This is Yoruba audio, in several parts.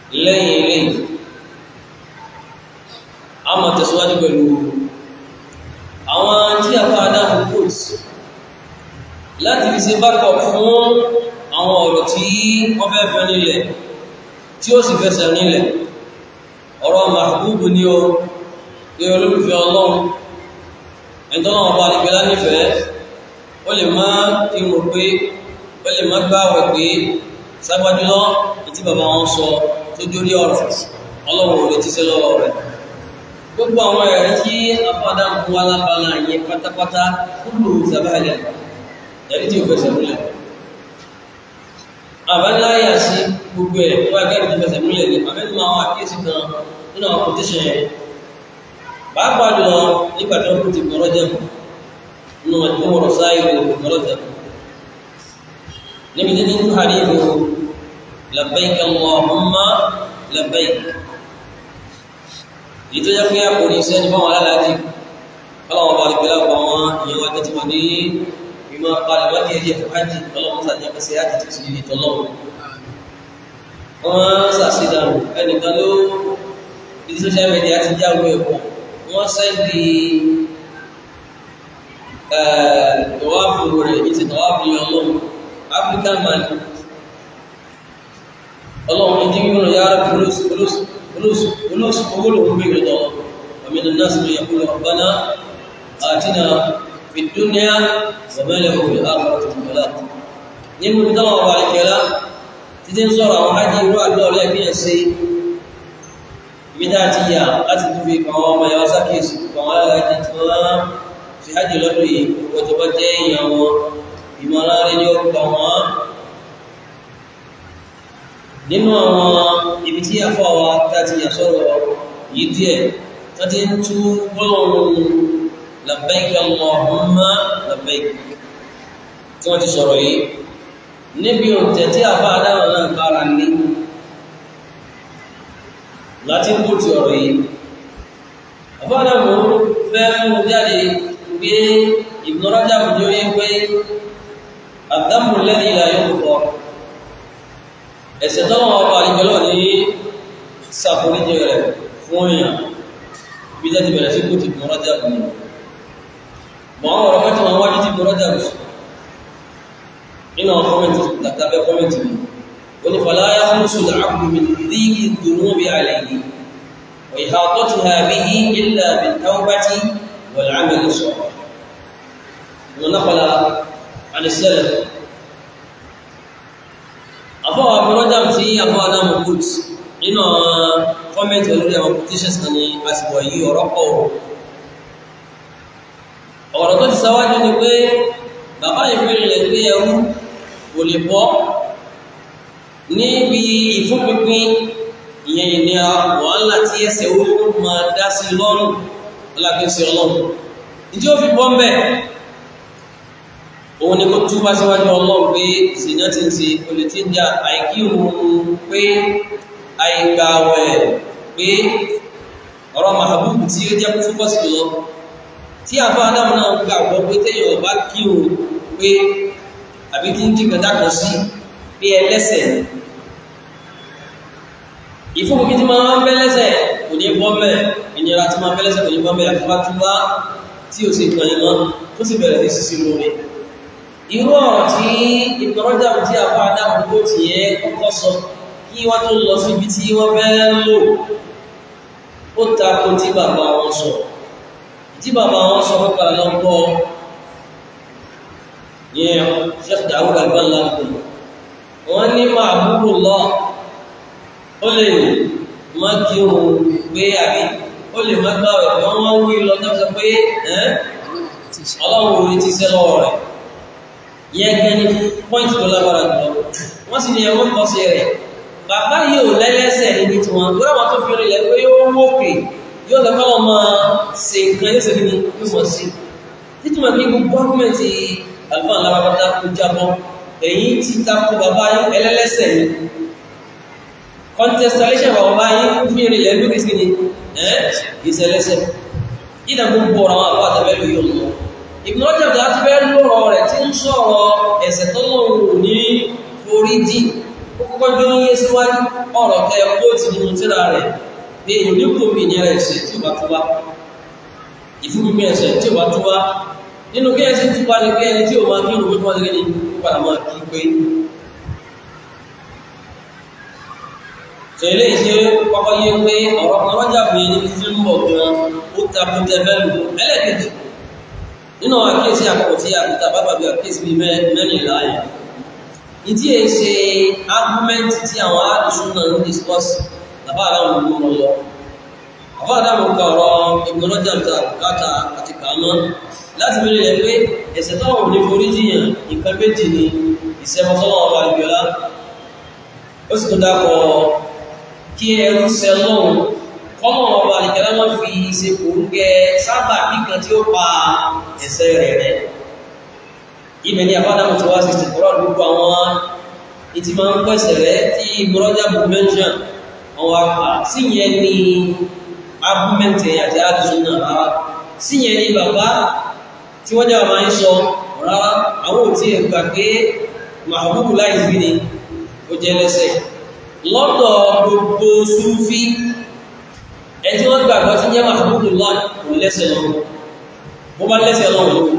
lẹ́yìn eléyìí a máa tẹ̀síwájú pẹ̀lú àwọn tí a fa adáhùn quotes láti fi ṣe backup fún àwọn ọ̀rọ̀ tí wọ́n fẹ́ fẹ́ nílẹ̀ tí ó sì fẹsẹ̀ nílẹ̀ ọ̀rọ̀ mahbubu ni ó pé olólùfẹ́ ọlọ́run ẹ̀tọ́nà ọba àdìgbẹ́lá nífẹ̀ẹ́ ó lè má kí mo pé ó lè má gbáwẹ̀ pé sábàjúlọ́ ìtí bàbá wọn sọ tó jórí ọ̀rọ̀ ọlọ́run ò lè ti ṣe lọ́wọ́ rẹ̀ gbogbo àwọn ẹ̀rí tí afọ́dá ń mú alábàlá yẹn pátápátá kúlù sábàlẹ̀ ẹ̀rí tí ó fẹsẹ̀ múlẹ̀ àbáláyà sí gbogbo ẹ̀ wọ́n ẹgbẹ́ ìdí fẹsẹ̀ múlẹ̀ ní abẹ́nu àwọn àkíyèsí kan nínú àwọn kòtíṣẹ̀ yẹn pàápàá jùlọ nígbà tí wọ́n kú ti gbọ́rọ̀ jẹ́ nínú ẹ̀kọ́ wọ̀rọ̀ sáyé gbọ́rọ̀ jẹ́ níbi tí ní hadithu labbaik Allahumma labbaik èyí tó jẹ́ pé àpò ní iṣẹ́ ní fáwọn alálàájì ọlọ́wọ́n bá lè lápá wọn ìyẹn wá tẹ́tí wọn ní ìmọ̀ palẹ̀ wọ́n ní ẹ̀jẹ̀ fún hajj ọlọ́wọ́n sàdé ẹ̀kẹ́sẹ̀ hajj tó sì lè tọ́lọ́wọ́ wọ́n sàṣìdàrù ẹnìkan ló ní social media ti jáwé ẹ̀kọ́ wọ́n sẹ́ndì tọ́wáfù rẹ̀ ní ti tọ́wáfù yọ ọlọ́run African man ọlọ́run ní jíwọ́n yára fulus fulus فلوس فلوس قبولهم بيرضا ومن الناس من يقول ربنا آتنا في الدنيا وما له في الآخرة من خلاق نقول بدلا وبارك لا تدين صورة وحاجة يروح الدولة لكن يسي بداتية أتت في قوام يوسكيس قوام لا تتوى في حاجة لدوي وتبتين يوم ìmọ̀lára ní ọgbà wọn nínú àwọn ibi tí a fọ́ wa tàti àṣọ́rọ̀ yìí díẹ̀ tó ti ń tú gbọ́lọ̀run labbaik Allahumma labbaik tí wọ́n ti sọ̀rọ̀ yìí níbi òǹtẹ̀ tí a bá dáwọn náà kára ní láti kú ti ọ̀rọ̀ yìí àbádàmù fẹ́ mú jáde pé Ibn Rajab ní ó yẹ pé àdámù lẹ́ni ìlà yóò fọ́ ẹ̀ṣẹ̀ tọ́wọ́ ọba àrígbẹ́lọ́ ní sàforíjì rẹ̀ fún èèyàn bí jẹ́ ti bẹ̀rẹ̀ sí kò ti bọ̀ rọ́jà bù ní mọ̀ àwọn ọ̀rọ̀ mẹ́tọ̀ wọn wájú ti bọ̀ rọ́jà bù nínú àwọn kọ́mẹ̀ntì látàbẹ́ kọ́mẹ̀ntì mi ó ní fàlàyé fún sùdà àbùmí rígi dùnú bí àlẹ́ yìí wà ìhà tó ti hà bí i ilà bí tàwbátì wà láàmì sọ wọn náà fàlà ànisẹ́lẹ̀ àfọwọ́ abúrọ́dà tí àfọwọ́ adámù kùt nínú kọ́mẹ̀tì olórí àwọn petitions kan ní àsìkò yìí ọ̀rọ̀ pọ̀ ọ̀rọ̀ tó ti sáwájú ni pé bàbá ìfẹ́rẹ̀ rẹ̀ pé ẹrú kò lè bọ́ níbi ìfúnpinpin ìyẹn ìní wàhálà tí ẹsẹ̀ ó máa dá sí lọ́rùn alákẹ́sẹ̀ ọlọ́run ìdí ó fi bọ́ ń bẹ̀ òun ni kó túbá síwájú ọlọ́run pé ìsìnà ti ń ṣe olè tí ń jà àìkírun pé àìgbàwẹ̀ pé ọ̀rọ̀ mahabubu tí ó jẹ́ fúkọ́sì lọ tí àfá adámu náà gbàgbọ́ pé téèyàn ọba kírun pé àbí kí ń jí gàdá kan sí pé ẹlẹ́sẹ̀ ìfúnpin tí máa ń bẹ́ lẹ́sẹ̀ kò ní bọ́ mẹ́ ìnira tí máa ń bẹ́ lẹ́sẹ̀ kò ní bọ́ mẹ́ àfúbá túbá tí ó sì kàn yín mọ́ tó sì bẹ̀rẹ̀ ní sísí lórí irú ọ̀rọ̀ tí ìtọ́rọ́jà tí a bá dáhùn tó ti yẹ kọ́kọ́ sọ kí wọ́n tó lọ síbi tí wọ́n fẹ́ lò ó tako tí bàbá wọn sọ tí bàbá wọn sọ pípa lọ́pọ̀ yẹn Sheikh Dawud Al-Albani wọ́n ní máa búrò lọ ó lè má kí òun gbé àbí ó lè má gbà rẹ̀ wọ́n wọ́n wí lọ tó sọ pé ọlọ́run orí ti sẹ́ lọ́wọ́ rẹ̀ yẹn gẹ́ni pọ́ìntì tó lágbára jùlọ wọ́n sì ní ẹwọ́n kọ́ sí rẹ̀ bàbá yìí ò lẹ́lẹ́sẹ̀ níbi tí wọ́n tó ráwọn tó fi rí lẹ̀ pé yóò wókè yóò lọ́kọ́ wọn máa ṣe nǹkan yóò ṣe kí ni yóò mọ̀ sí títúmọ̀ pé gbogbo gọ́ọ̀mẹ̀ntì àlùfáà lábàbátà kó jábọ́ èyí ti takò bàbá yìí ẹlẹ́lẹ́sẹ̀ ni contestation bàbá yìí fi rí lẹ̀ lókè sí ni ẹ́ ìṣẹ̀lẹ́sẹ̀ ìdá gbogbo ọ̀rọ̀ àwọn àbá àtàbẹ́lú yóò lọ Ibn Rajab àti fẹ́ lọ́rọ̀ rẹ̀ tí ń sọ̀rọ̀ ẹ̀ṣẹ̀ tọ́lọ́run ní foríjì ó kọ́kọ́ jó ń yé síwájú ọ̀rọ̀ tẹ kóòtù nínú tíra rẹ̀ pé èyí ní kò mí ìnira ẹ̀ṣẹ̀ tí ò bá túbá ìfúnmi ẹ̀ṣẹ̀ tí ò bá túbá nínú kí ẹ̀ṣẹ̀ túbá ní pé ẹni tí ò máa kí òun pípọ́ sí ní padà máa kí pé tẹ̀lé ìṣe kọ́kọ́ yé pé ọ̀rọ̀ kan lọ́jà pé ní ti ń bọ̀ gan ó takú tẹfẹ́ lù ẹlẹ́kẹ̀jì nínú àkíyèsí àkọ́kọ́ tí àkúta bá bàbí àkíyèsí bíi mẹ́rìnlá yẹn ìdí èyí ṣe argument tí àwọn àdìsún náà ń discuss àbá àdáwọn ọmọ wọn lọ àbá àdáwọn ka ọ̀rọ̀ ìgbọ́nọ́jà ta bùkátà àti kàánà láti fi rẹ̀ pé ẹ̀ṣẹ̀ táwọn ò ní forí jiyàn nǹkan méjì ni ìṣẹ́bọsọ́wọ́ ọba ìgbéọlá ó sì tún dákọ̀ kí ẹrú sẹ lọ́hùn kọ́mọ̀ ọba ìgbéọlá wọn fi ṣe kò ń gẹ sábà bí kan tí ó pa ẹ̀ṣẹ̀ rẹ̀ rẹ̀ ibẹ̀ ni àfádàmù tí wá sí ìsìnkúrọ̀ gbogbo àwọn ìtì máa ń pẹ̀sẹ̀ rẹ̀ tí mọ́rọ́jà bù mẹ́ṣàn àwọn apá sí yẹn ni argumenti àti àdìsúnà rárá sí yẹn ni bàbá tí wọ́n jáwà máa ń sọ rárá àwọn òtí ẹ̀gbà pé mahabubu láìsí ni ó jẹ́ lẹ́sẹ̀ lọ́dọ̀ gbogbo súnfí ẹni wọ́n gbàgbọ́ tí jẹ́ mahabubu láì kò lẹ́sẹ̀ lọ́wọ́ bó bá lẹ́sẹ̀ lọ́wọ́ lọ́wọ́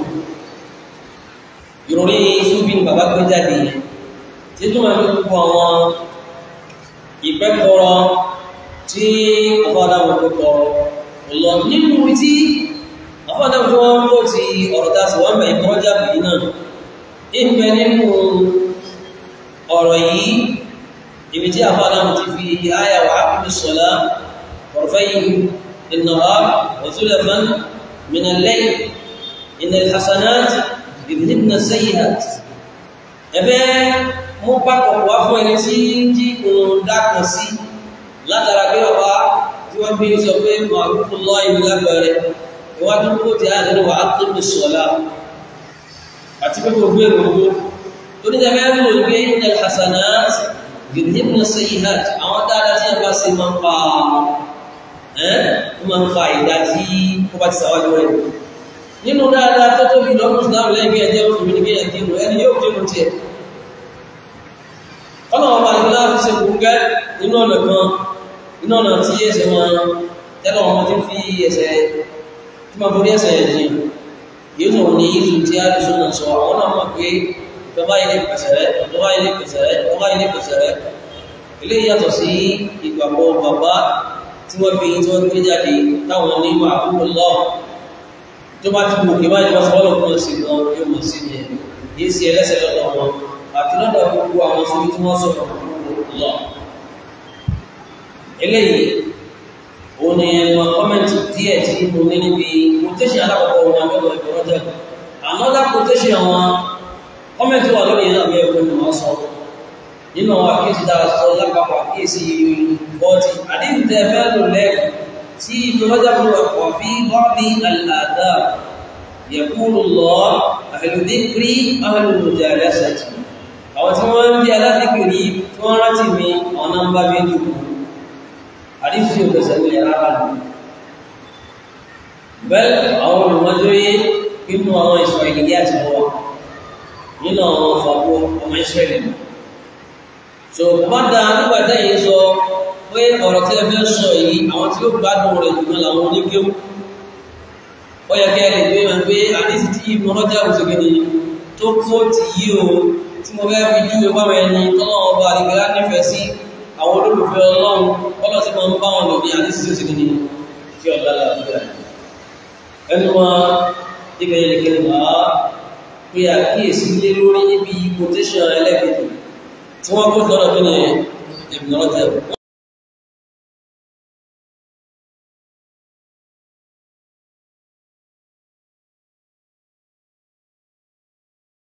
ìròyìn súnfí ni bàbá gbé jáde yẹn tí tó máa ń gbogbo àwọn ìpẹ́kọ̀ọ́ tí afọ́dáwọn pẹ́kọ̀ lọ nínú tí afọ́dáwọn tó wọ́n mọ́ ti ọ̀rọ̀ tásì wọ́n mẹ́ ìkọjá bìí náà ìpẹ́ nínú ọ̀rọ̀ yìí ibi tí afọ́dáwọn ti fi ayà wà ápùpù sọ́lá ọ̀rọ̀fẹ́yìn ìnàwà wàtúlẹ̀fán minalẹ́yìn inal hasanat ìbìnibìnà sayyihat ẹ̀fẹ́ mú pápọ̀ wá fún ẹni tí jí òun dákan sí látara pé ọba tí wọ́n bí sọ pé màrúkú lọ ìlú lágbẹ̀rẹ̀ ìwájú kó ti àdínú wà á tó ní sọ́lá àti pé kò gbé ìrògbó tó ní ẹgbẹ́ ń lò ní pé ní alhassanat gidhibna sayyihat àwọn dáadáa tí a bá ṣe máa ń pa ẹ́ ó máa ń pa ìdá tí ó bá ti sàwájú rẹ̀ nínú dáadáa tó tóbi lọ́kùnrin islam lẹ́gbẹ̀ẹ́ ẹjẹ́ òfin ní kéèyàn kírun ẹni yóò kírun tiẹ̀ ọ̀nà ọba àdìgbà fi ṣe kúngẹ́ nínú ọ̀nà kan nínú ọ̀nà tí ẹsẹ̀ wọn tẹ́lọ̀ wọn ti fi ẹsẹ̀ tí ma forí ẹsẹ̀ ẹ̀jìn yóò tó ní ìlú tí a lè súnà sọ àwọn náà mọ̀ pé ìjọba ilé pèsè rẹ̀ ìjọba ilé pèsè rẹ̀ ìjọba ilé pèsè rẹ̀ ilé yàtọ̀ sí ìgbàgbọ́ bàbá tí wọ́n bí tí wọ́n gbé jáde táwọn ní wà kúrò lọ tó bá ti gòkè báyìí wọ́n sọ wọ́n lọ́kùnrin sí wọn yóò mọ̀ sí ni yìí sí ẹlẹ́sẹ̀ lọ́dọ̀ wọn àti lọ́dọ̀ gbogbo àwọn sórí tí wọ́n sọ̀rọ̀ lọ. eléyìí òun ni ẹ̀mọ̀ kọ́mẹ̀ntì díẹ̀ tí mo ní níbi quotation alákọ̀ọ́kọ́ wọn abẹ́wọ̀ ìgbọ̀rọ̀ jẹ́ another quotation wọn kọ́mẹ̀ntì wà lórí ẹ̀nà bí ẹ̀kọ́ ni wọ́n sọ nínú àwọn àkíyèsí dára sọ lápapọ̀ àkíyèsí fọ́tì àdéhùn tẹ́ fẹ́ lò lẹ́ẹ̀kọ́ tí ìgbọ̀rọ̀ jẹ́ bí wà fi bọ́ọ̀bì àlàdà يقول الله أهل الذكر أهل المجالسة àwọn tí wọ́n ń bí alábìkìrí tí wọ́n rántí mi ọ̀nà ń bá bí dùkú àdífì òfẹsẹ̀ ní ara nù bẹ́ẹ̀ àwọn olùmọ́jọ́yé nínú àwọn ìṣọ̀ ìlìyà ti wọ́n nínú àwọn fàbó ọmọ ìṣẹ̀lẹ̀ so bá dá nígbàtá yìí sọ pé ọ̀rọ̀ tí ẹ fẹ́ sọ yìí àwọn tí ó gbádùn rẹ̀ jùlọ làwọn oníkéwù ó yẹ kẹ́ lè gbé wọn pé àdísì tí ìmọ̀rọ̀jà òṣèkéde tó kó ti yí o tí mo fẹ́ fi jú ìpáwọn ẹni tọ́lọ́wọ́ ọba àdìgbẹ́lá nífẹ̀ẹ́ sí àwọn olólùfẹ́ ọlọ́run ọlọ́ sí máa ń bá wọn lò ní àdísì tó ṣèkéde kí ọ̀dà láàbíyà ẹnu wọn ibẹ̀ yẹn kí ni wàá pé àkíyèsí lé lórí níbi quotation ẹlẹ́gbẹ̀ẹ́ tí wọ́n kó lọ́rọ̀ kí ni ìmọ̀rọ̀jà